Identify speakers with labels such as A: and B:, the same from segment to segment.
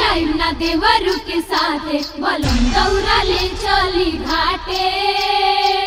A: जाइम ना देवरु के साथे बलम दौरा ले चली घाटे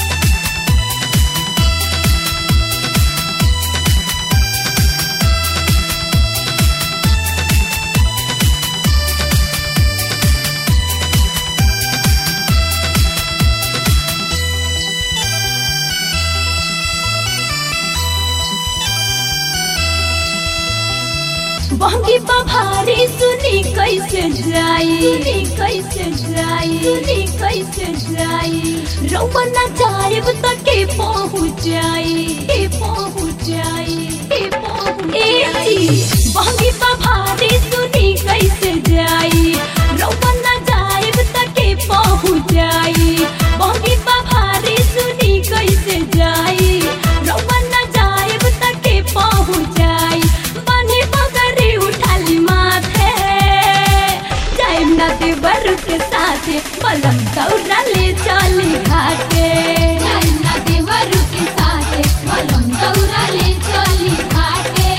B: बहंगी पभारी सुनी कैसे जाई सुनी कैसे जाई सुनी कैसे जाई रउआ ना जाएब त के पहुँच जाई के पहुँच जाई के पहुँच ए जी बहंगी पभारी सुनी कैसे जाई रउआ ना जाएब त के पहुँच जाई बहंगी पभारी सुनी कैसे जाई रउआ ना जाएब त के पहुँच जाई बनी पगड़ी उठाली माथे जाइम ना देवर के साथे बलम दौड़ा ले चली घाटे
A: जाइम ना देवरु के साथे बलम दौरा ले चली घाटे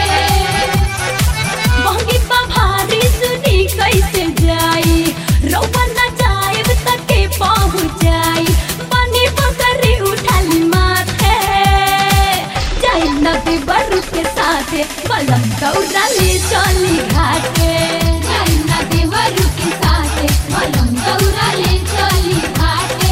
B: बहंगी पभारी सुनी कैसे जाई रउआ ना जाएब त के पहुँच जाई बनी पगड़ी उठाली माथे जाइम ना देवर के साथे बलम दौड़ा ले चली घाटे
A: जाइम ना देवरु के साथे बलम दौरा ले चली घाटे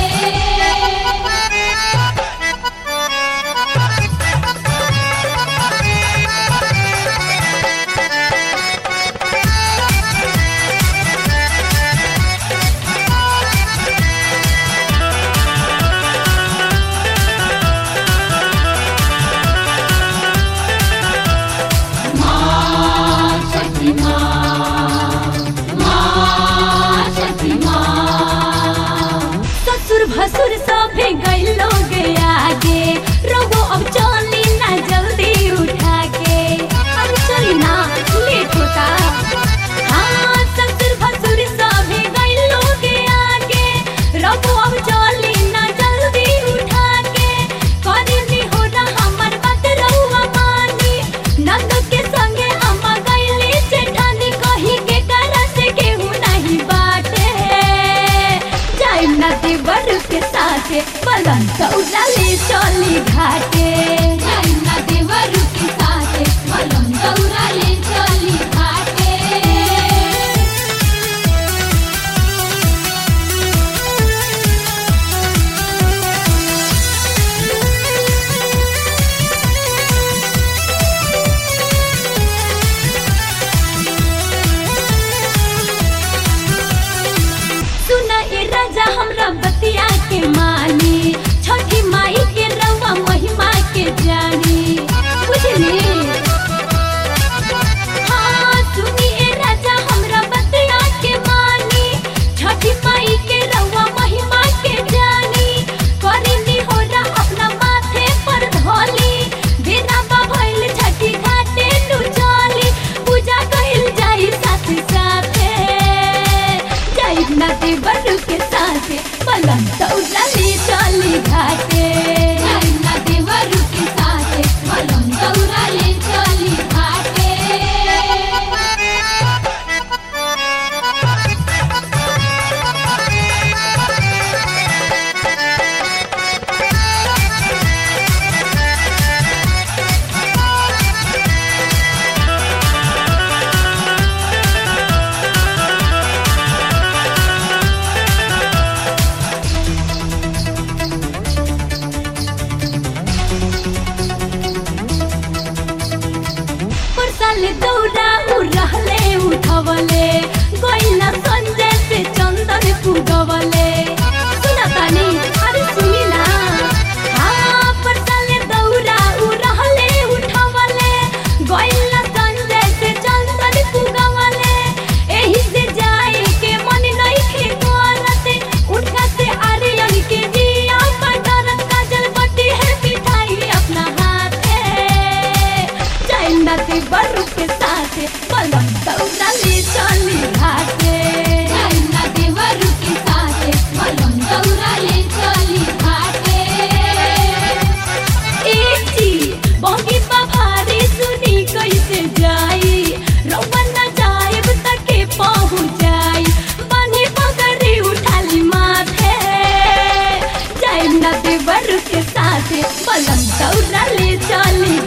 B: ससुर भसुर सभे गइलो गे आगे रघु अब चली ना जल्दी उठा के अब चली ना लेट होता हाँ ससुर भसुर सभे गइलो गे आगे रघु अब चली ना जल्दी उठा के करी हो ना हमर बात रहुआ मानी नंद के संगे अम्मा गइली जेठानी कही के करा से केहू नहीं बाटे जाइम ना देवर के साथे बलन दौड़ा ले चली घाटे
A: जाइम ना देवरु के साथे बलम दौरा ले चली घाटे
B: सुना ए राजा हमरा बतिया के मानी छठी माई के रवा महिमा के जानी बुझली हाँ सुनी ए राजा हमरा बतिया के मानी छठी माई के रवा महिमा के जानी करिनी होला अपना माथे पर धोली बिना बाभइल छठी घाटे नु चली पूजा कइल जाई साथे साथे जाई ना देवर के साथे पलम दौड़ा ले चली घाटे
A: जाइम ना देवरु के साथे बलम दौरा ले चली घाटे
B: घाटे बलम दौरा ले चली